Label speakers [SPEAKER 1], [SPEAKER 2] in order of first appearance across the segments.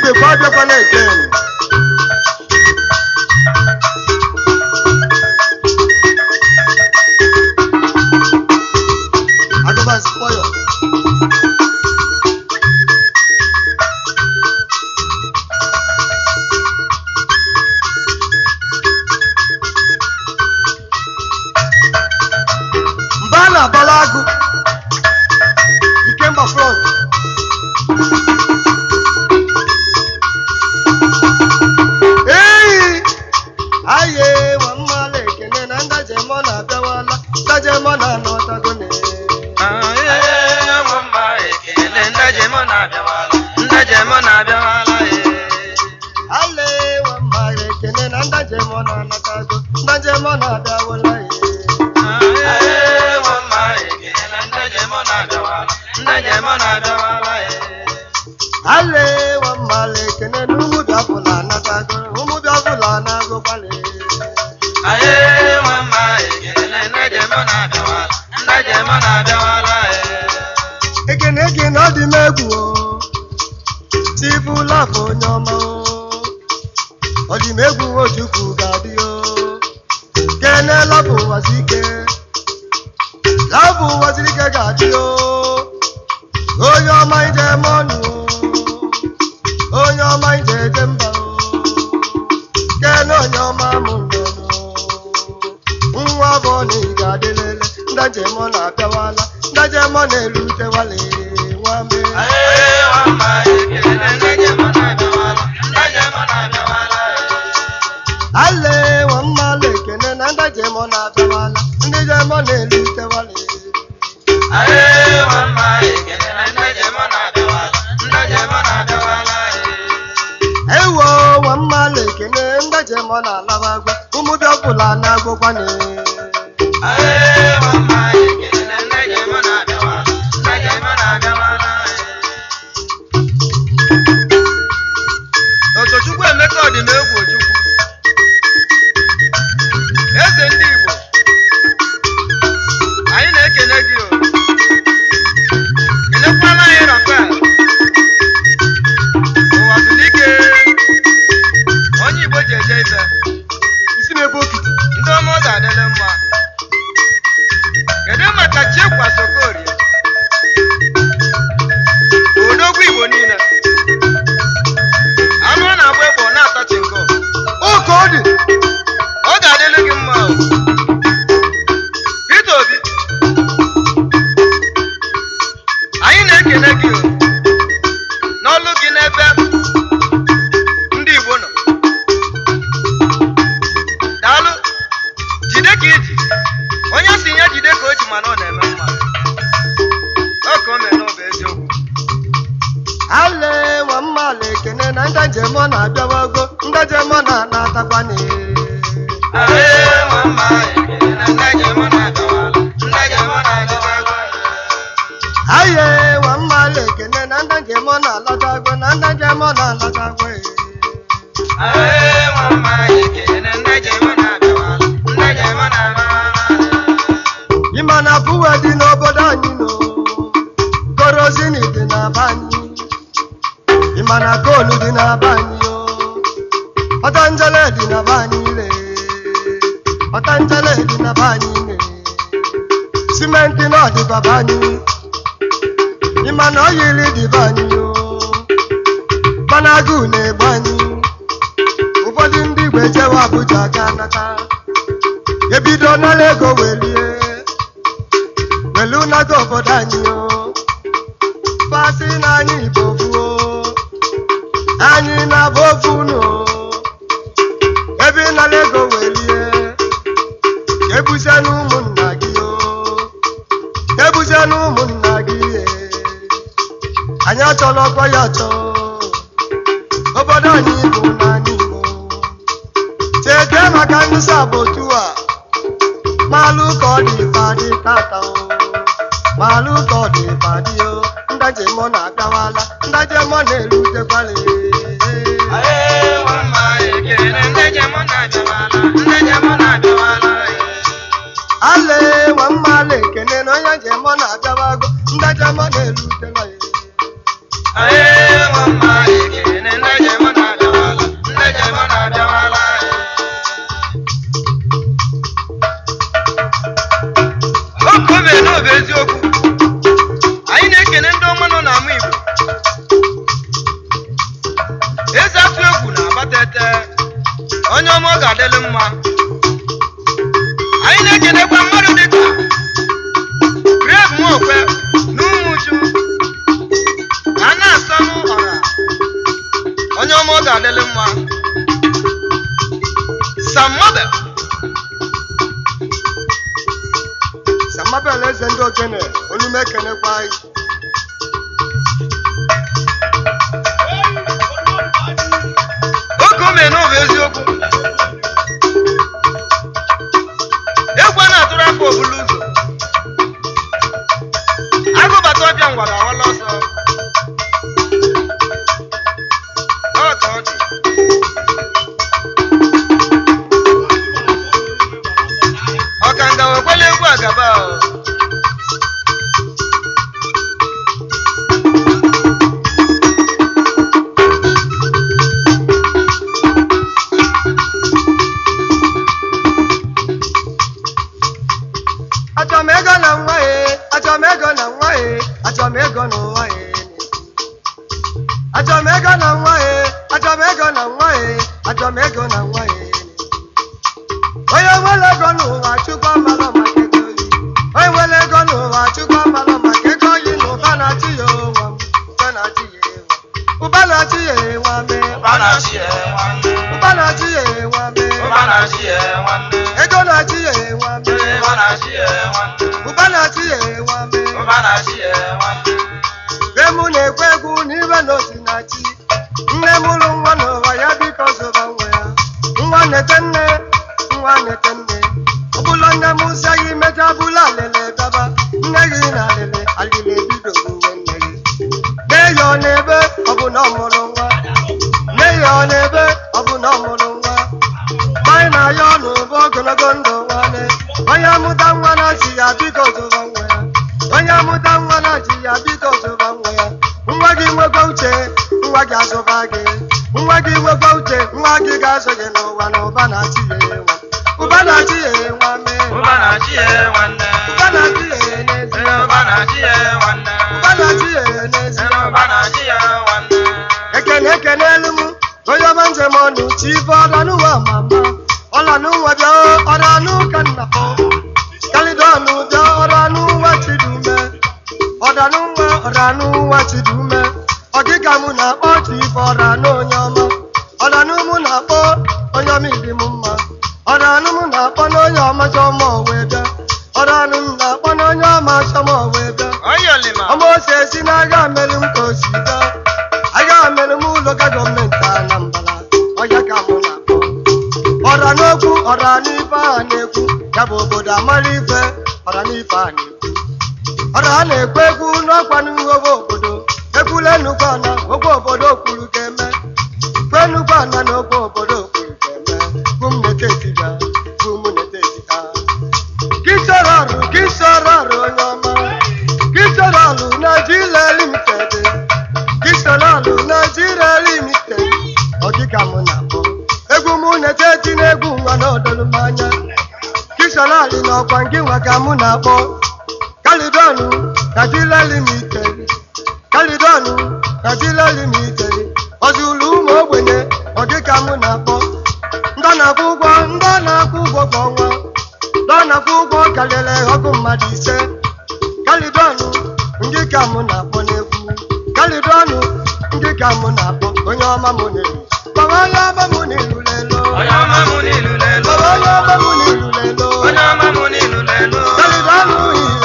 [SPEAKER 1] igwe kwa abịakwana egen agụbazi kpọyọ mba a na-abala agụ ikemba front eyi aye nwa mmalụ ekene na ndajemọ na-abịawala ndajemọ na-anọtago na ale nwa mmalụ ekene na ndajemọ na-anọtago ndajemọ na-abịawala ale nwa mmalụ ekene na ụmụ bịafụla anatago ụmụ bịafụla anagụkwala ekene ekene ọ dị m egwu o tibụla bụ onye ọma o ọ dị m egwu ojukwu ga-adị o kene labụ ụwazi ike labụ ụwazi ike ga-adị o onye ọma ije eme ọnụ o onye ọma ije eje mba o kene onye ọma mụ nnọnụ nwa bụ na ị ga-adịlele ndajem ọ na-abịawala ndajem ọ na-erutewala nwa mee ale nwa mmalụ ekene na ndajem ọ na-abịawala ndị jem ọ na-erutewala ewo nwa mmalụ ekene ndajem ọ na-alabagwa ụmụ bịakwụla na-agụkwana
[SPEAKER 2] Otochukwu Emeka ọdịnegwu Ojukwu eze ndị Igbo anyị na-ekene gị o kenekwala anyị Rafael ụwa bilike onye Igbo ji eje ibe
[SPEAKER 1] isi na-ebe okiti
[SPEAKER 2] ndị ọma ọ ga-adịle mma kedu maka Chekwa Sokorie odogwu Igbo niile anụ a na-agba egbe ọ na-atachi nkọ
[SPEAKER 1] ụka ọ dị
[SPEAKER 2] ọ ga-adịrị gị mma o. Peter Obi anyị na-ekele gị o n'ọlụ gị n'ebe ndị Igbo nọ daalụ jide ka iji onye si ya jide ka o ji mana ọ na-eme mma ọ ka o mere na ọ bụ eziokwu
[SPEAKER 1] ale nwa mmalụ ekene na ndajem ọ na-abịawago ndajem ọ na-anatakwana aye nwa mmalụ ekene na ndajem ọ na-alatago na ndajem ọ na-alatago ịma na pụwe dị n'obodo anyị no korozini dị n'aba anyị ịma na kolu dị n'aba anyị o ọtanjele dị n'aba anyị le ọtanjele dị n'aba anyị le simenti na ọdịbaba anyị ịma na ọyịrị dịba anyị o gbanagu na-egbu anyị ụfọdụ ndị igwe jewe Abuja ga nata ebido n'ala ego welie welu nago obodo anyị o fasị na anyị igbo fuo anyị na-abụ ofu unu ebe ịnala ego welie ebuzie n'ụmụnna gị o ebuzie n'ụmụnna gị e anyị achọrọ ọkwa ya achọ obodo anyị bụ n'anya igbo chete maka ndị sabotu a malụ ka ọ dị fadị tata o malụ ka ọ dị fadị o ndajemọ na-agawala ndajemọ na-erutekwala ale nwa mmalụ ekene na onye njemọ na-abịawago ndajemọ na-erutela ya achọmego na nwa ya achọmego na nwa ya achọmego na nwa ya achọmego na nwa ya onye nwere ego n'ụwa chukwu amalụ maka ego yi onye nwere ego n'ụwa chukwu amalụ maka ego yi na ụba na-achị ya ụwa m ụba na-achị ya ịwa ụba na-achị ya ịwa mee ụba na-achị ya ịwa mee ego na-achị ya ịwa mee ụba na-achị ya ịwa mee be mụ na-ekwe egwu n'ibe na osi na-achị nne mụrụ nwa n'ụwa ya biko zụba nwa ya nwa nete nne nwa nete nne ọbụla nne m si gị mecha bụla alele daba nne gị na alele alele bido uwe nne gị nne ya ọ na-ebe ọ bụ na ọ mụrụ nwa nne ya ọ na-ebe ọ bụ na ọ mụrụ nwa anyị na ya ọnụ bụ ogologo ndụ nwanne onye amụta nwa na-achị ya biko zụba nwa ya onye amụta nwa na-achị ya biko zụba nwa ya nwa gị nwekwa uche nwa gị azụba gị nwa gị nwekwa uche nwa gị ga-azụ gị n'ụwa na ụba na-achị ya enwe ụba na-achị ya enwe mee ụba na-achị ya n'ezie ụba na-achị ya n'ezie ekene ekene elu m onye ọma njem ọnụ chi ife ọranụwa mama ọranụwa bịa ọranụ ka nna kpọ kalidọnụ bịa ọranụwa chidume ọranụwa ọranụwa chidume ọdịka mụ na-akpọ chi ife ọranụ onye ọma ọranụ mụ na-akpọ onye ọma ibi m mma ọranụ mụ na-akpọ na onye ọma chọma owe bịa ọranụ m na-akpọ na onye ọma chọma owe bịa ọma ose si n'agha mere m ka o si gaa aga mere m ụlọ ka gọọmenti anambra ọya ka mụ na-akpọ ọra n'okwu ọra n'ife a na-ekwu ya bụ obodo amara ife ọra n'ife a na-ekwu ọra a na-ekwu egwu n'ọkwa n'uwe obodo ekwula nnukwu ana okwu obodo kwuru ga-eme kwe nnukwu ana na okwu obodo kwuru ga-eme bụ m nete etibịa bụ m nete etika kisoro ọrụ kisoro ọrụ onye ọma kisoro ọrụ Nigeria limited kisalalu Nigeria limited ọdịka mụ na-akpọ egwu mụ na-ete eti n'egwu nwa n'odolu m anya kisalali na ọkwa nke nwa ka mụ na-akpọ kalidonu Nigeria limited kalidonu Nigeria limited ọzụlụ ụmụ ogbenye ọdịka mụ na-akpọ ndị a na-akwụ ụgwọ ndị a na-akwụ ụgwọ kwa ọnwa ndị a na-akwụ ụgwọ karịrị ọgụ mmadụ ise kalidonu ndị ka mụ na-akpọ n'egwu kalidonu ndị ka mụ na-akpọ onye ọma mụ n'ilu baba onye ọma mụ n'ilu lelo baba onye ọma mụ n'ilu lelo kalidonu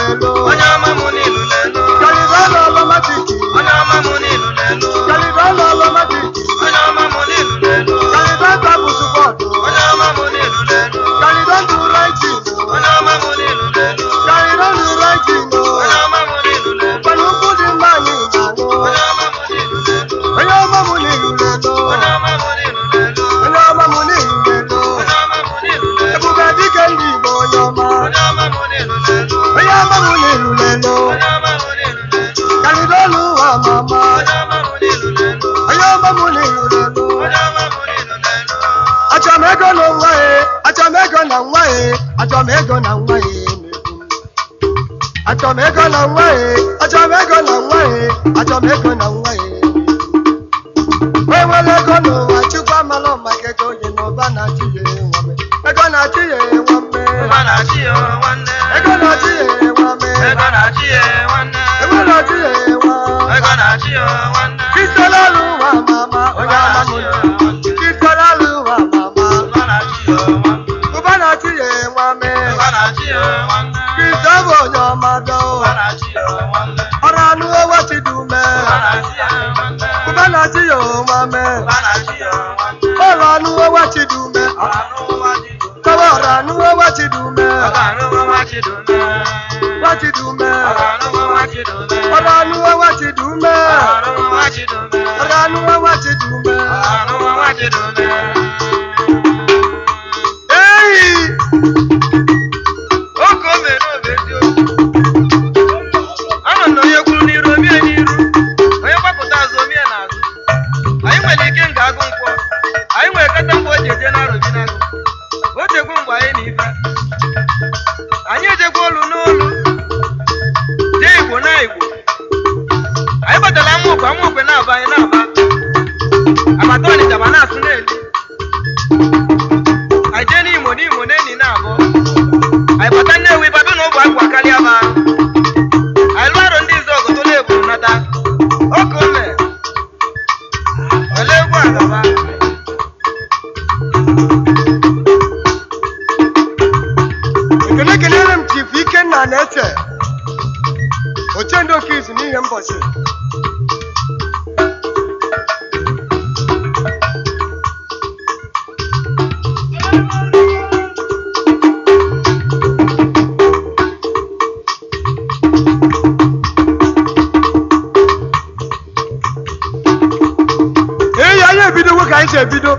[SPEAKER 1] ilelo kalidonu ọlọmatiki kalidonu ọlọmatiki kalidonu tabusu bọọdụ kalidonu raitin kalidonu raitin mmanụ ukwu dị mma anyị na-aṅụ onye ọma mụ n'ilu lelo onye ọma mụ n'ilu lelo ebube dike ndị igbo onye ọma onye ọma mụ n'ilu lelo kalidonu ụwa mama onye ọma mụ n'ilu lelo achọmego na nwa ya achọmego na nwa ya achọmego na nwa ya achọmego na nwa ya achọmego na nwa ya achọmego na nwa ya onye nwere ego n'ụwa chukwu amala maka ego onye na ụba na-achị ya enwe mme. ego na-achị ya enwe mme. ego na-achị ya enwe mme. ego na-achị ya enwe kristolalu ụwa mama onye ama m onye kristolalu ụwa mama ụba na-achị ya enwe mme. kristo bụ onye ọma bịa ụwa ọrụ anụ ewe chidume ụba na-achị ya enwe mme. ọrụ anụ ewe chidume kọwa ọrụ anụ ewe chidume wachidume ọrụ anụ ewe chidume ọrụ anụ ewe chidume eyi
[SPEAKER 2] Oge o mere ọ bụ eziokwu. Anọ m na onye kwuru n'iru omie n'iru onye gbapụta azụ omie n'azụ anyị nwere ike nga agụ nkwọ anyị nwere kata mgbe o ji eje n'arụbi n'agụ o jegwu mgbe anyị na ife anyị ejegwu olu n'olu jee igbo na igbo na-aba anyị na-aba agbata ọnịcha ba na-asụ na-eli anyị jee n'imo n'imo n'enyi na-abụ anyị bata nnewi bata na ụgbọ akwa karịa ba anyị lụọ arụ ndị izu ogoto na-eburu nata oke ome ole egwu agaba
[SPEAKER 1] ekene kelere m chief ikenna na-eche ochendo kiz n'ihe mbọchị eyi anyị ebidowo ka anyị si ebido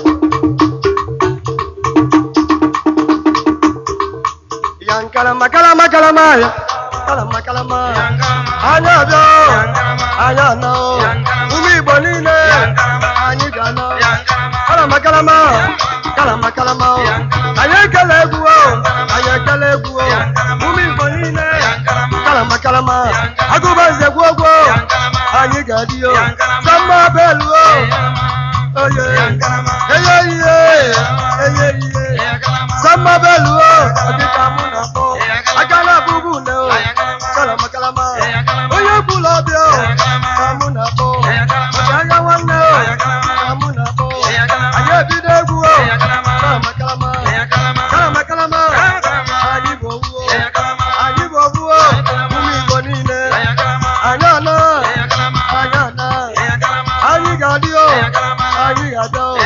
[SPEAKER 1] ya nkalama kalama kalama ya kalama kalama anya abịa o, anya ana o. ụmụ igbo niile anyị ga-ana o. kalama kalama kalama kalama o. anyị ekele egwu o anyị ekele egwu o ụmụ igbo niile kalama kalama agụba nze gwu ogwo anyị ga-adị o samba belu o oye eye ihe eye ihe samba belu o ọdịka mụ na akpọ agala bụbụ ne o kalama kalama onye bụla ọbịa o ka mụ na akpọ ọdịagha nwanne o ka mụ na akpọ anyị ebido egwu o kalama kalama kalama kalama anyị bụ owu o anyị bụ owu o ụmụ igbo niile anyị ana anyị ana anyị ga-adị o anyị ga-ada o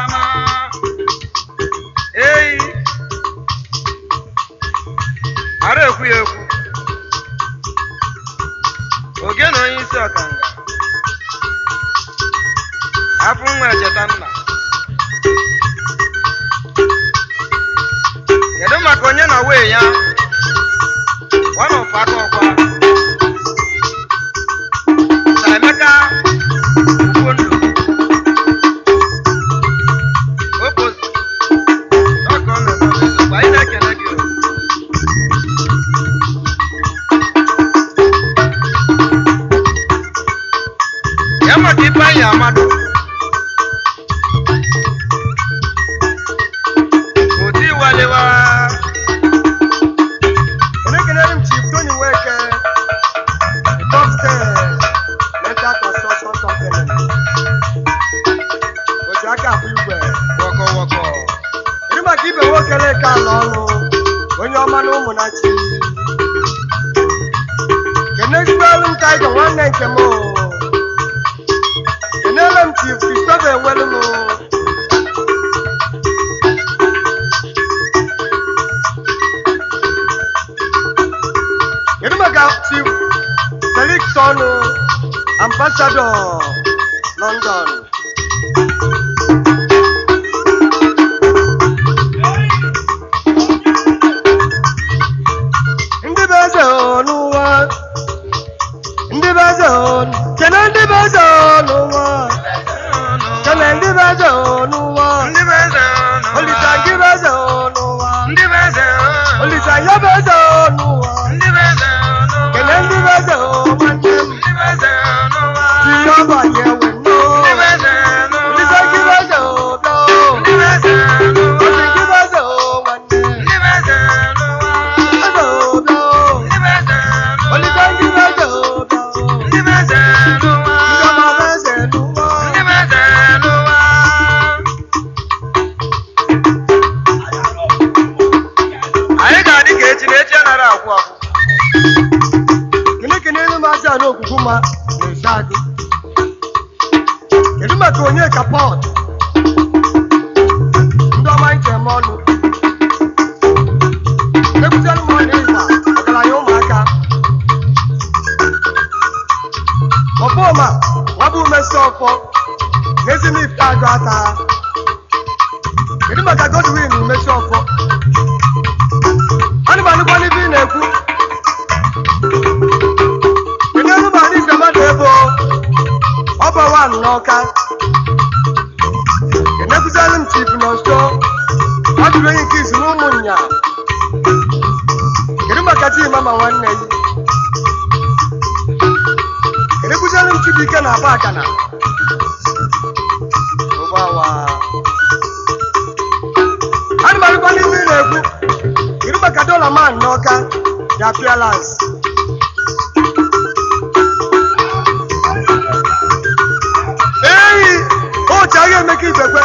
[SPEAKER 2] eyi ara ekwu ya ekwu oge na onye isi ọkanga afọ nwa echeta nna kedu maka onye na wee ya one of aka ọkwa Sir Emeka Ugwundo Opozi Ọka ọ na-eme ọzọ, anyị na-ekele gị o. ya maka ife anyị amadụ ụdị iwalewa
[SPEAKER 1] onye kelere m chief tony weke topstel mental construction company oji aka afụ igwe
[SPEAKER 2] wọkọwọkọ
[SPEAKER 1] kedu maka ibe nwokele ka ala ọnụ onye ọma na ụmụnachi kene ezigbo elu m taiga nwanne nke m o. kenele m chief christopher ewelu m kedu maka chief felix ọnụ ambassador london ndị be eze o n'ụwa ndị be eze o kene ndị be eze o n'ụwa kene ndị be eze o n'ụwa
[SPEAKER 2] ndị be eze n'ụwa.
[SPEAKER 1] olisa gị be eze o n'ụwa
[SPEAKER 2] ndị be eze n'ụwa.
[SPEAKER 1] olisa ya be eze o n'ụwa
[SPEAKER 2] ndị be eze n'ụwa.
[SPEAKER 1] kene ndị be eze o nwanne m
[SPEAKER 2] ndị be eze n'ụwa.
[SPEAKER 1] ihe ọbanye ewe nnọọ
[SPEAKER 2] ndị be eze n'ụwa.
[SPEAKER 1] olisa gị be eze o bịa o
[SPEAKER 2] ndị be eze n'ụwa.
[SPEAKER 1] osi gị be eze o nwanne
[SPEAKER 2] ndị be eze n'ụwa.
[SPEAKER 1] eze o bịa o
[SPEAKER 2] ndị be eze n'ụwa.
[SPEAKER 1] olisa gị be eze o bịa o
[SPEAKER 2] ndị be eze n'ụwa.
[SPEAKER 1] ndị ọma be eze n'ụwa
[SPEAKER 2] ndị be eze n'ụwa. anyị ga-adị ka echi na echi anaghị akwụ akwụ
[SPEAKER 1] kene kene elu maazị anụ okwukwu ma na-esi agụ kedu maka onye ka pọt ndị ọma anyị ji eme ọnụ ekwuziere m ọnụ ịgba ọgaranya ụmụaka ọbụma nwabụ umesi ọfọ n'ezi m ifte agụ ata kedu maka godwin umesi ọfọ anụmanụkwa n'ibe ị na-ekwu Onye ọlụbadị ise mmadụ ebo ọba wan n'ọka enekwuzalụ m chief nọnso ọ jụrụ onye nke izu n'ụmụ nya kedu maka tii mama nwanne gị enekwuzalụ m chief ike na-aba akana ụgbawa ana m arịkwa n'ihu ị na-ekwu iru maka dola man n'ọka the appearance eyi otu agha emeka ibekwe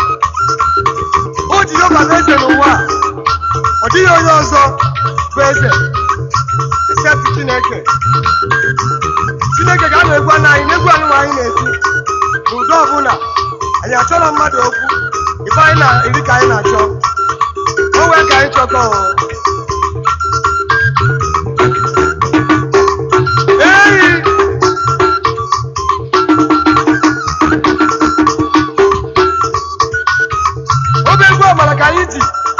[SPEAKER 1] o ji yoba bụ eze n'ụwa a. ọ dịghị onye ọzọ bụ eze except chineke chineke ga-anọ egwu ana anyị n'egwu anyị nwa anyị na-eti n'ụdọ ọbụla anyị achọrọ mmadụ okwu ife anyị na-eri ka anyị na-achọ o wee ka anyị chọkọ eyi obe egwu ọgbara ka anyị ji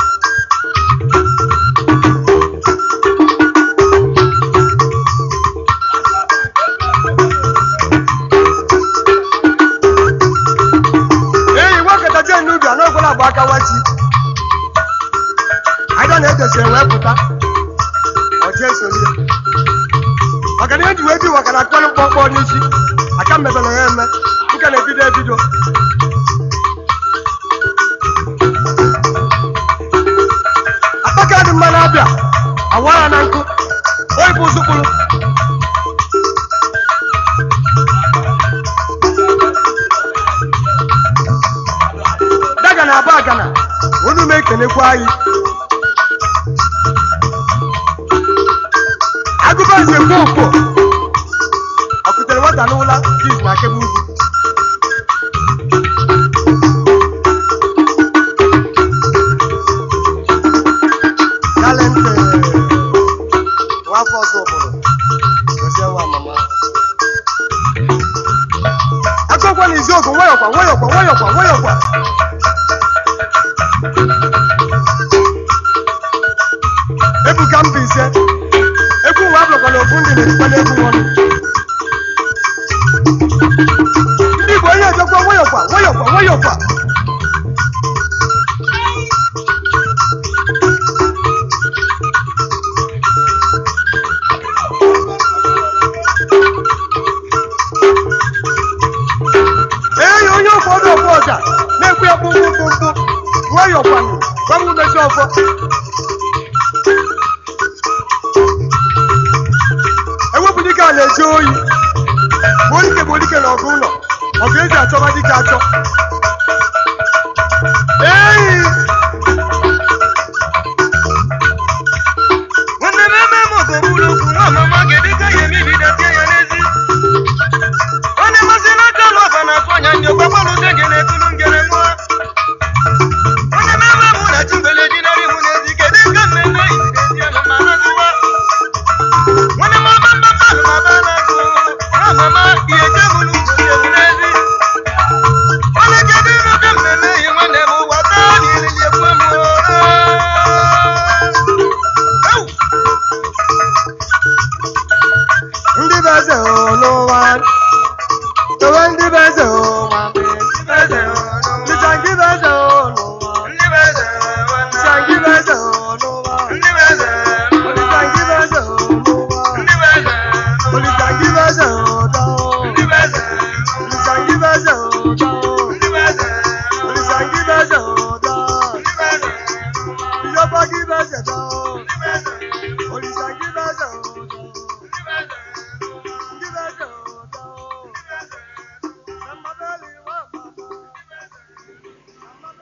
[SPEAKER 1] eyi nwekọta jen n'ubi a n'okwela bụ aka waji aja na-edosi wee pụta ọjee solie maka na eji wee bi wakara akpọrọ mkpọmkpọ n'isi aka mmebere ya eme nke na-ebido ebido akpaka dị mma na-abịa awa ya na nkụ oyibo ụzụkpụrụ daga na aba agana unu m ekenekwa anyị agụba nze kwo okwo ọkụtere nwata n'ụla kiz na akebe ugwu talent nwafọ ọzọ ụbụrụ gozie nwa mama akọkwa na iziokwu nwayọkwa nwayọkwa nwayọkwa nwayọkwa ebuka mba ise egwu nwa abụrụkwa na ofu ndị na-etikwa n'egwu ọnụ ndị igbo onye ejekwa nwayọkwa nwayọkwa nwayọkwa ee onye ụfọdụ ọfọ ọja na-ekwu ya kpụmkpụ kpụmkpụ nwayọkwanụ gbanwe mesi ọfọ ewepụ dike a na-eje oyi gbuo dike gbuo dike n'ọgụ ụlọ ọgụ eji achọba dike achọ